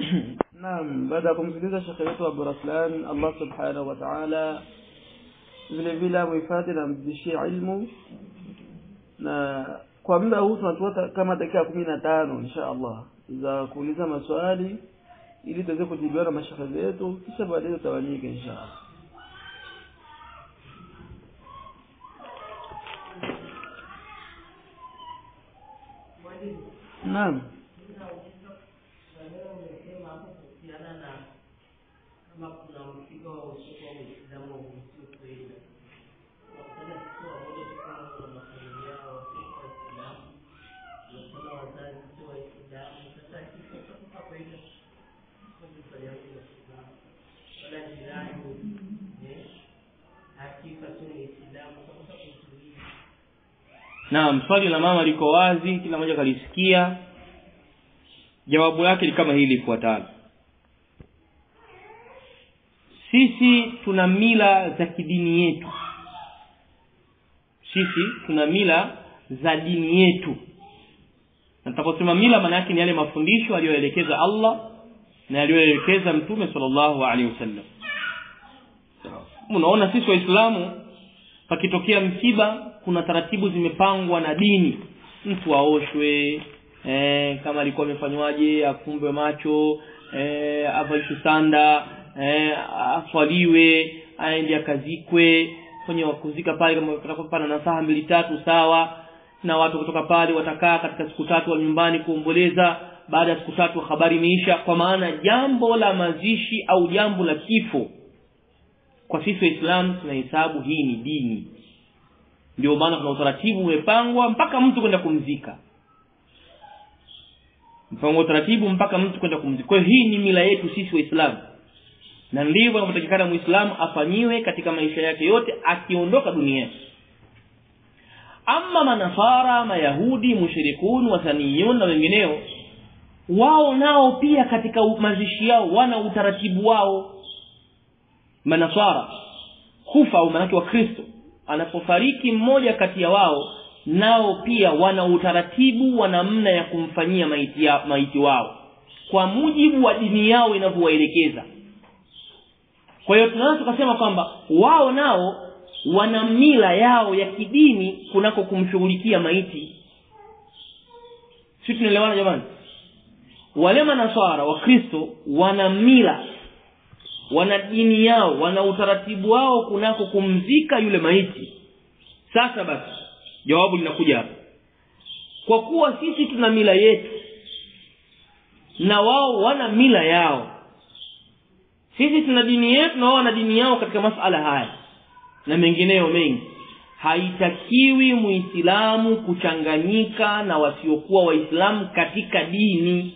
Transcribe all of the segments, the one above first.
Naam, baada ya kumsikiliza shekhe wetu Abu Raslan, Allah subhanahu wa ta'ala vile vile amhifadhi na amzidishie ilmu, na kwa muda huu tunatoa kama dakika kumi na tano insha Allah za kuuliza maswali ili tuweze kujibiwa na mashekhe zetu, kisha baadaye tutawanyike insha Allah. Naam. Naam, swali la mama liko wazi, kila mmoja kalisikia. Jawabu lake ni kama hili lifuatalo. Sisi tuna mila za kidini yetu. Sisi tuna mila za dini yetu. Na tunaposema mila maana yake ni yale mafundisho aliyoelekeza Allah na aliyoelekeza Mtume sallallahu alaihi wasallam. Unaona sisi Waislamu pakitokea msiba kuna taratibu zimepangwa na dini mtu aoshwe eh, kama alikuwa amefanywaje afumbwe macho eh, avalishwe sanda eh, aswaliwe aende akazikwe kwenye kuzika pale kama pana na saa mbili tatu sawa na watu kutoka pale watakaa katika siku tatu wa nyumbani kuomboleza baada ya siku tatu habari imeisha kwa maana jambo la mazishi au jambo la kifo kwa sisi waislamu tunahesabu hii ni dini ndio maana kuna utaratibu umepangwa mpaka mtu kwenda kumzika mpango utaratibu mpaka mtu kwenda kumzika kwa hiyo hii ni mila yetu sisi waislamu na ndivyo inapotakikana muislamu afanyiwe katika maisha yake yote akiondoka duniani ama manafara mayahudi mushrikun wathaniyun na wengineo wao nao pia katika mazishi yao wana utaratibu wao manasara kufa au manake wa kristo anapofariki mmoja kati ya wao nao pia wana utaratibu wa namna ya kumfanyia maiti, ya, maiti wao kwa mujibu wa dini yao inavyowaelekeza kwa hiyo tunaweza tukasema kwamba wao nao wana mila yao ya kidini kunako kumshughulikia maiti si tunaelewana jamani wale manaswara wakristo wana mila wana dini yao wana utaratibu wao kunako kumzika yule maiti sasa basi jawabu linakuja hapa kwa kuwa sisi tuna mila yetu na wao wana mila yao sisi tuna dini yetu na wao wana dini yao katika masala haya na mengineyo mengi haitakiwi muislamu kuchanganyika na wasiokuwa waislamu katika dini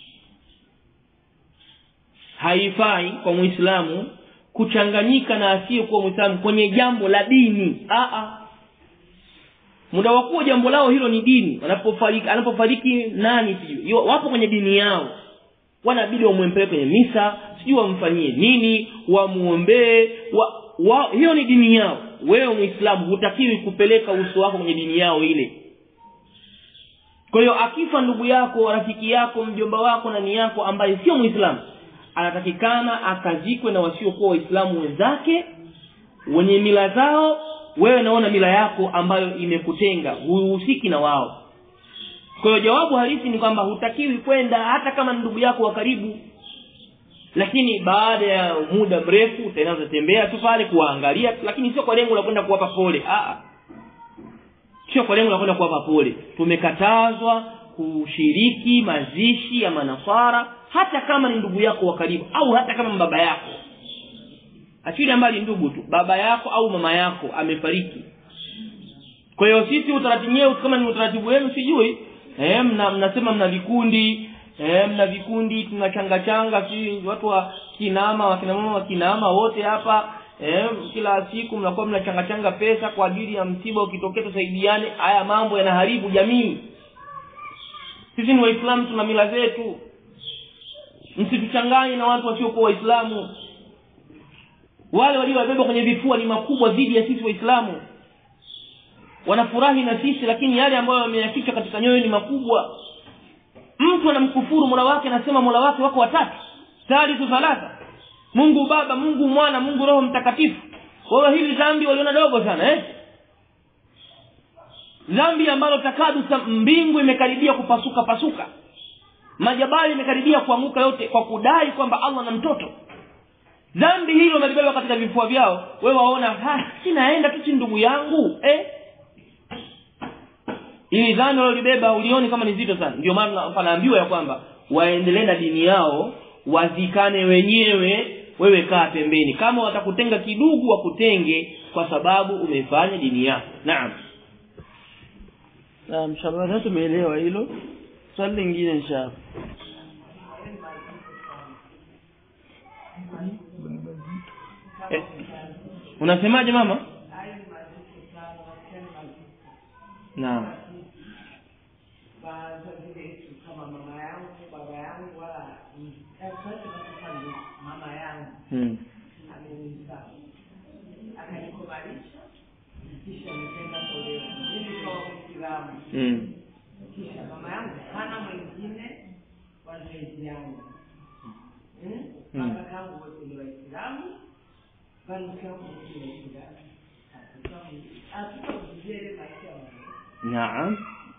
haifai kwa muislamu kuchanganyika na asiyekuwa muislamu kwenye jambo la dini Aa. muda wa kuwa jambo lao hilo ni dini anapofariki anapofariki nani sijui wapo kwenye dini yao wanabidi wamwempeleke kwenye misa sijui wamfanyie nini wamuombee wa, wa, hiyo ni dini yao wewe muislamu hutakiwi kupeleka uso wako kwenye dini yao ile kwa hiyo akifa ndugu yako rafiki yako mjomba wako nani yako ambaye sio muislamu anatakikana akazikwe na wasiokuwa waislamu wenzake wenye mila zao wewe naona mila yako ambayo imekutenga huhusiki na wao kwa hiyo jawabu halisi ni kwamba hutakiwi kwenda hata kama ndugu yako wa karibu lakini baada ya muda mrefu utaenda utatembea tu pale kuwaangalia lakini sio kwa lengo la kwenda kuwapa pole Aa. sio kwa lengo la kwenda kuwapa pole tumekatazwa kushiriki mazishi ya manasara hata kama ni ndugu yako wa karibu au hata kama baba yako achilia mbali ndugu tu baba yako au mama yako amefariki kwa hiyo sisi utaratibu wenyewe kama ni utaratibu wenu sijui eh mna, mnasema mna vikundi eh mna vikundi tunachanga changa si watu wa kinama wakina mama wa kinama wote hapa eh kila siku mnakuwa mnachanga changa pesa kwa ajili ya msiba ukitokea tusaidiane haya mambo yanaharibu jamii sisi ni waislamu tuna mila zetu msituchanganye na watu wasiokuwa waislamu wale waliowabeba kwenye vifua ni makubwa dhidi ya sisi waislamu wanafurahi na sisi lakini yale ambayo wameyaficha katika nyoyo ni makubwa mtu anamkufuru mola wake anasema mola wake wako watatu thalithu thalatha mungu baba mungu mwana mungu roho mtakatifu kwa hili dhambi waliona dogo sana eh dhambi ambalo takadu mbingu imekaribia kupasuka pasuka majabali imekaribia kuanguka yote kwa kudai kwamba Allah na mtoto dhambi hilo wamelibeba katika vifua vyao wewe waona ha sinaenda tu si ndugu yangu eh ili dhambi walibeba ulioni kama ni zito sana ndio maana panaambiwa ya kwamba waendelee na dini yao wazikane wenyewe wewe kaa pembeni kama watakutenga kidugu wakutenge kwa sababu umefanya dini yako naam naam shabana tumeelewa hilo swali lingine inshallah eh, unasemaje mama naam wazazi wetu kama mama yangu baba yangu wala mama yangu hmm. amenizaa akanikubalisha kisha nikaenda kuolewa mimi kwa Muislamu hmm. kisha mama yangu hana mwingine wa zaidi yangu Hmm? Mm. baba yangu wote ni waislamu banuku yangu wote ni waislamu hatutakujele maisha wangu naam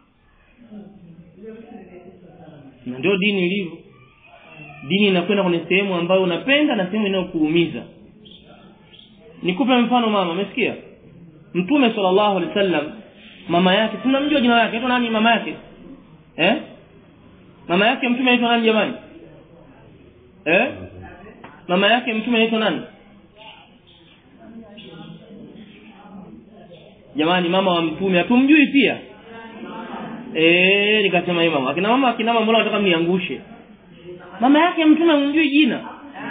na ndio dini ilivyo dini inakwenda kwenye sehemu ambayo unapenda na sehemu inayokuumiza nikupe mfano mama umesikia mtume sallallahu alaihi wasallam mama yake tunamjua jina lake anaitwa nani mama yake eh mama yake mtume anaitwa nani jamani eh mama yake mtume anaitwa nani jamani mama wa mtume hatumjui pia eh nikasema hii mama akina mama akina mama mbona nataka mniangushe mama yake mtume mjui jina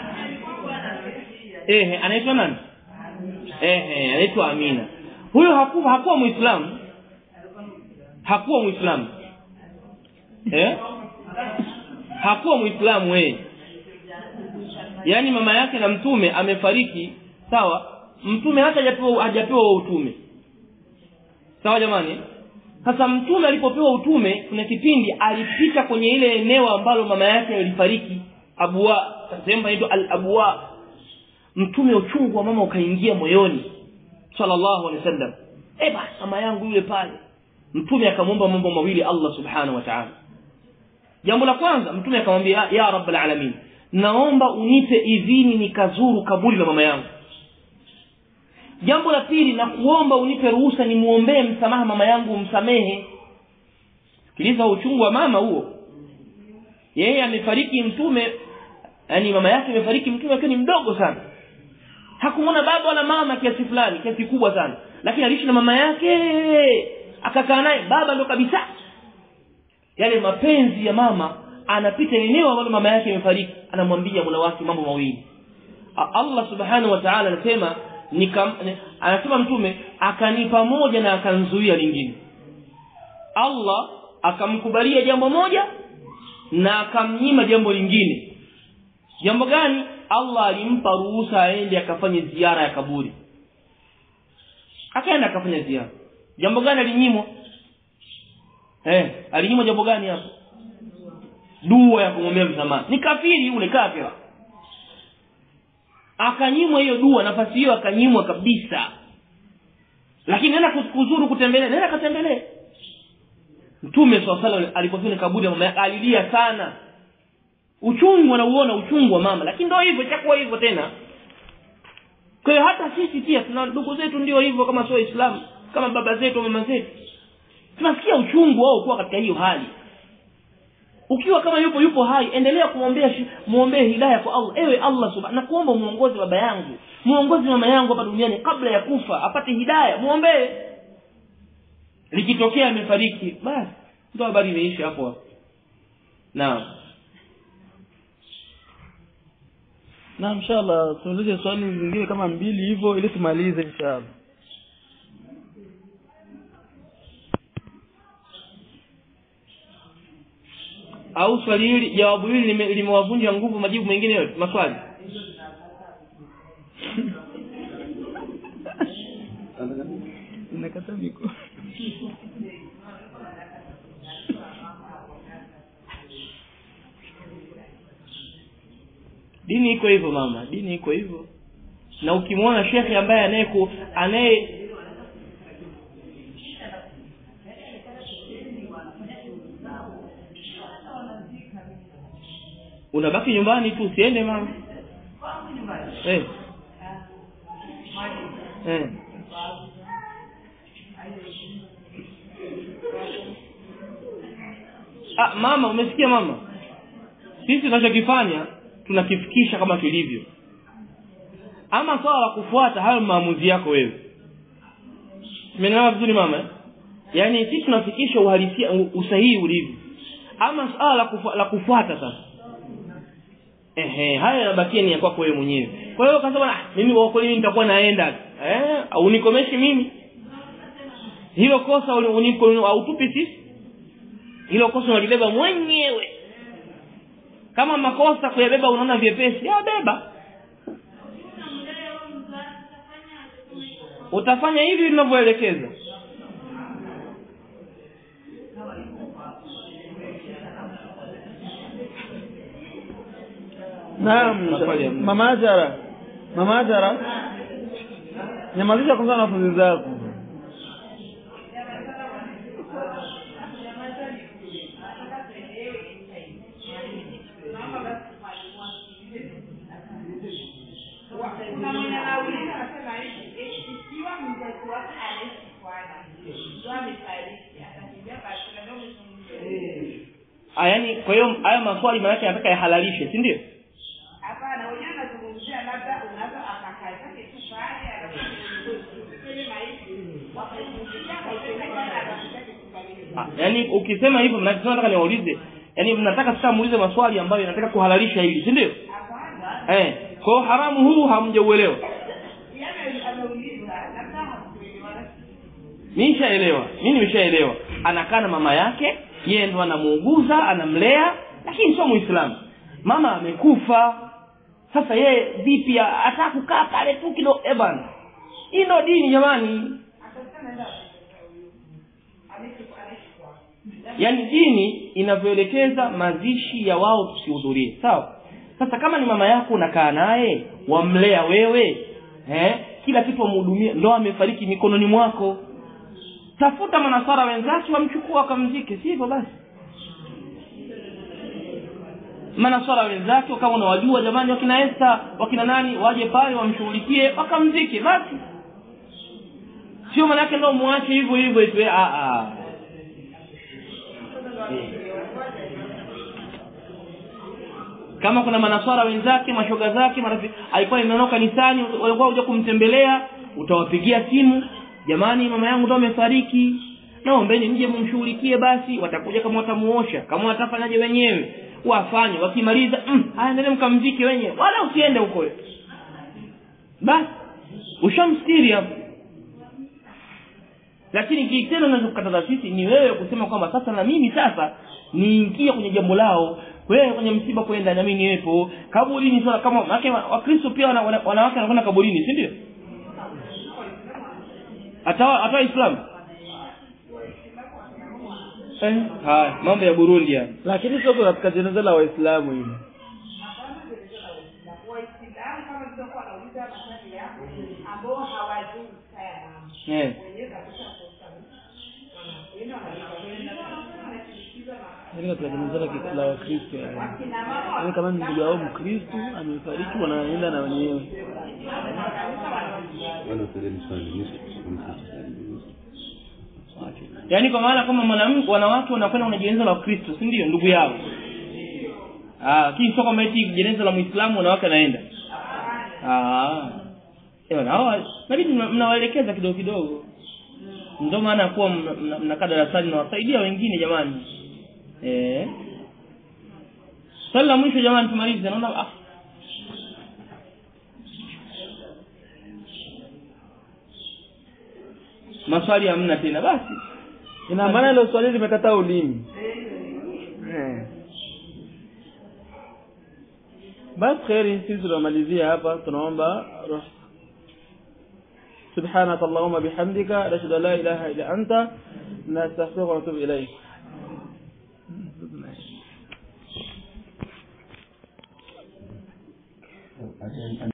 eh anaitwa nani eh anaitwa Amina huyo hakuwa hakuwa muislamu hakuwa muislamu eh hakuwa muislamu eh yaani mama yake na mtume amefariki sawa mtume hata hajapewa hajapewa utume sawa jamani sasa mtume alipopewa utume kuna kipindi alipita kwenye ile eneo ambalo mama yake alifariki abwa sehemu inaitwa al-abwa mtume uchungu wa mama ukaingia moyoni sallallahu alaihi wasallam eh basi mama yangu yule pale mtume akamwomba mambo mawili Allah subhanahu wa ta'ala jambo la kwanza mtume akamwambia ya rabbal alamin naomba unipe idhini nikazuru kaburi la mama yangu jambo la pili na kuomba unipe ruhusa nimuombee msamaha mama yangu umsamehe sikiliza uchungu wa mama huo yeye amefariki mtume yani mama yake amefariki mtume akiwa ni mdogo sana hakumwona baba wala mama kiasi fulani kiasi kubwa sana lakini aliishi na mama yake akakaa naye baba ndo kabisa yale mapenzi ya mama anapita eneo ambalo mama yake imefariki anamwambia mola wake mambo mawili Allah subhanahu wa ta'ala anasema nikam anasema mtume akanipa moja na akanzuia lingine Allah akamkubalia jambo moja na akamnyima jambo lingine jambo gani Allah alimpa ruhusa aende akafanye ziara ya kaburi akaenda akafanya ziara jambo gani alinyimwa eh alinyimwa jambo gani hapo dua ya kumwombea msamaha ni kafiri yule kafira akanyimwa hiyo dua nafasi hiyo akanyimwa kabisa lakini nenda kuzuru kutembelea nenda katembelee mtume swalla alipofika kaburi ya mama yake alilia sana uchungu anauona uchungu wa mama lakini ndio hivyo itakuwa hivyo tena kwa hiyo hata sisi pia tuna ndugu zetu ndio hivyo kama sio waislamu kama baba zetu mama zetu tunasikia uchungu wao kuwa katika hiyo hali ukiwa kama yupo yupo hai endelea kumwombea muombee hidayah kwa Allah ewe Allah subhanahu na kuomba muongoze baba yangu muongoze mama yangu hapa duniani kabla ya kufa apate hidayah muombee likitokea amefariki basi ndio habari imeisha hapo hapo naam na inshallah tuulize swali zingine kama mbili hivyo ili tumalize inshallah au swali hili jawabu hili limewavunja nguvu majibu mengine yote maswali nakata miko dini iko hivyo mama dini iko hivyo na ukimwona shekhe ambaye anayeku anaye unabaki nyumbani tu usiende mama eh. Eh. Ah, mama umesikia mama sisi tunachokifanya tunakifikisha kama kilivyo ama swala la kufuata hayo maamuzi yako wewe umeelewa vizuri mama eh? yaani sisi tunafikisha uhalisia u- usahihi ulivyo ama swala la, kufu, la kufuata sasa ehe haya yanabakia ni ya kwako wewe mwenyewe kwa hiyo kasema ah mimi kwa kweli nitakuwa naenda eh unikomeshe mimi hilo kosa uli- uniko hautupi sisi hilo kosa unalibeba mwenyewe kama makosa kuyabeba unaona vyepesi ya beba utafanya hivi vinavyoelekeza naam Maswali ya mwisho. mama Ajara mama Ajara nyamazisha kwanza na wanafunzi zako kuna mwenye anauliza anasema hivi eh, ikiwa mzazi wake anaishi kwana ndo amefariki atakimbia basi ndio mzungumzie Ah, yaani kwa hiyo haya maswali maana yake yanataka yahalalishe si ndio hapana wenyewe anazungumzia labda unaweza akakaa zake tu pale alafu kwenye maisha wakaizungumzia akaipeleka na akataka kukamilika Ah, yaani ukisema hivyo mnasema nataka niwaulize yaani mnataka sasa muulize maswali ambayo yanataka kuhalalisha hili si ndio hapana eh kwa hiyo haramu huu hamjauelewa yeye ameuliza labda hakuelewana mimi nishaelewa mimi nimeshaelewa anakaa na mama yake yeye ndo anamuuguza anamlea lakini sio muislamu mama amekufa sasa yeye vipi ataka kukaa pale tu kidogo eh bana hii ndo dini jamani yaani dini inavyoelekeza mazishi ya wao tusihudhurie sawa sasa kama ni mama yako unakaa naye wamlea wewe eh kila kitu wamhudumia ndo amefariki mikononi mwako tafuta manasara wenzake wamchukua wakamzike si hivyo basi manasara wenzake kama unawajua jamani wakina Esther wakina nani waje pale wamshughulikie wakamzike basi sio maana yake ndio muache hivyo hivyo eti a a kama kuna manaswara wenzake mashoga zake marafiki alikuwa imeondoka kanisani walikuwa kuja kumtembelea utawapigia simu jamani mama yangu ndo amefariki naombeni mje mumshughulikie basi watakuja kama watamuosha kama watafanyaje wenyewe wafanye wakimaliza mm, haya endele mkamzike wenyewe wala usiende huko wewe. basi ushamstiri hapo lakini kitendo ninachokataza sisi ni wewe kusema kwamba sasa na mimi sasa niingie kwenye jambo lao wewe kwenye msiba kwenda na mimi niwepo kaburini sio kama wake wakristo pia wana, wana, wanawake wanakwenda kaburini si ndio hata hata islam eh haya mambo ya Burundi haya lakini sio katika jeneza la waislamu hili waislamu kama nilivyokuwa nauliza maswali yako ambao hawajui kaya mama eh wenyewe kabisa kosa wengine wanashirikizwa na yaani katika jeneza la ki- la wakristo yaani. kina mama yaani kama ni ndugu yao mkristo amefariki wanaenda na wenyewe Bwana usiende swali, nisha- yaani kwa maana kama mwanamke wanawake wanakwenda kwenye jeneza la Kristo si ndio ndugu yao ah lakini sio kama eti jeneza la Muislamu wanawake anaenda ah ewa na hawa nabidi mna- mnawaelekeza kidogo kidogo ndio maana kuwa mna- mna- mnakaa darasani na wasaidia wengine jamani eh swali la mwisho jamani tumalize naona ah maswali hamna tena basi ina maana hilo swali limekataa ulimi Eh. basi kheri sisi tunamalizia hapa tunaomba ruh سبحانك اللهم بحمدك نشهد ان لا اله الا انت نستغفرك ونتوب اليك Ata-